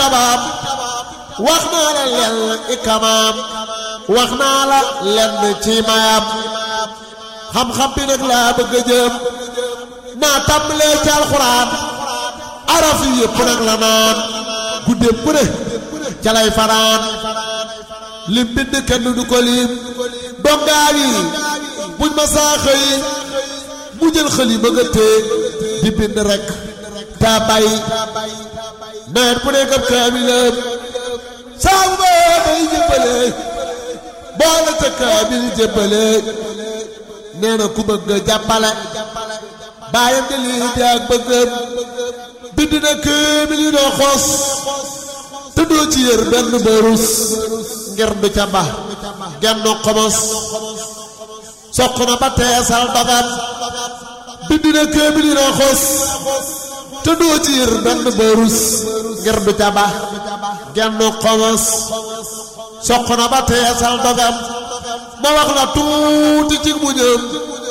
martabaam wax naa la lenn ikamaam wax naa la lenn ci mayam xam-xam bi nag laa bëgg a jëm naa tàmbalee ci alxuraan araf yi yëpp nag la naan guddeem bu ne ca lay fanaan lim bind kenn du ko lim dongaa yi buñ ma saa xëy mu jël xëli ba nga téye di bind rek taa bàyyi nawet bu nekk ab kaamilam saa bu ba day jëbbale boole ca kaamil jëbbale nee na ku bëgg jàppale bàyyam di lii di ak bëggam bind na kaamil yi doo xos te doo ci yër benn barus ngir du ca ba genn xomos soq na ba teesal dogam bind na kaamil yi doo xos te doo ci yër benn barus ngir du ca ba genn xomos soq na ba teesal dogam ma wax la tuuti ci mu ñëm